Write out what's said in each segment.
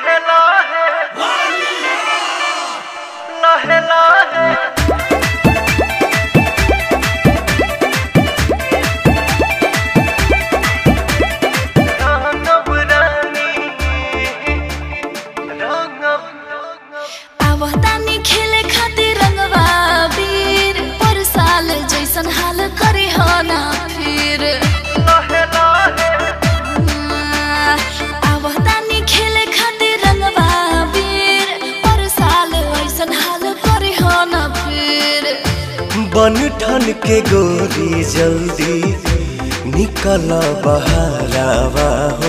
लहे लहे लहे लहे रंगब रानी रंगब आवतानी खेले खातिर रंगवा वीर पर साल जैसन हाल करे हो ना फिर लहे लहे आवतानी खेले खातिर रंगवा वीर पर साल ऐसन हाल करे हो ना फिर बन ठन के गोरी जल्दी निकल बहरावा हो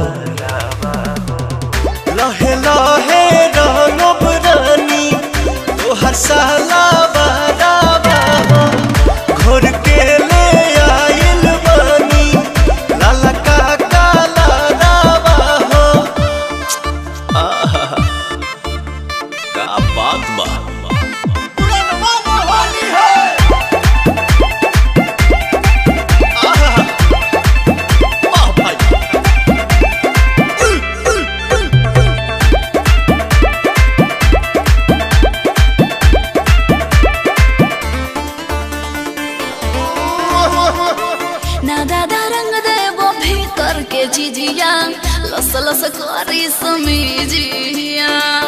लहे लहे रंगब रानी तोहर साला बहरावा हो घोर के ले आइल बानी लाला का काला रावा हो आहा का बात बा ना दादा रंग देबो भीतर के जिजिया लस लस करी समीजिया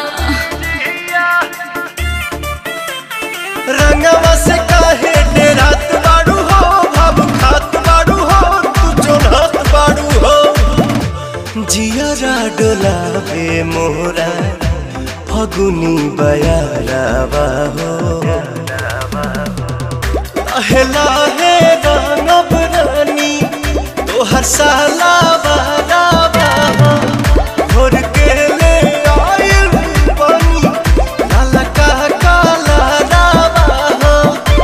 रंगवा से काहे डेरात बाड़ू हो भाव खात बाड़ू हो तू जोड़त बाड़ू हो जियरा डोलावे मोरा फगुनी बयारावा हो लहे लहे रंगब रानी तोहर साला बारावा हो घोर के ले आइल बानी लाला का काला रावा हो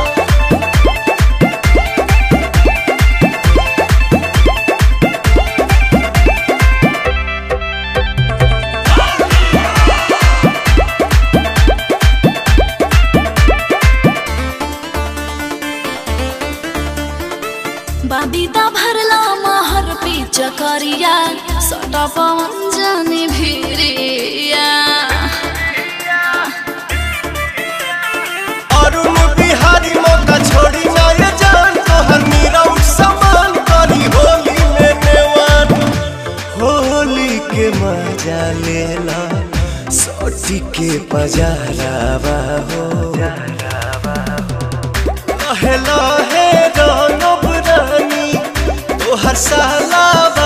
बाबीदा भरला महर पे चकरिया सटा पवन जाने भिरिया अरुण बिहारी मौका छोड़ी ना ये जान तोहर मीरा उठ समान करी होली में नेवान होली के मजा लेला सोटी के पजारावा हो लहे लहे रंगब रानी तोहर साला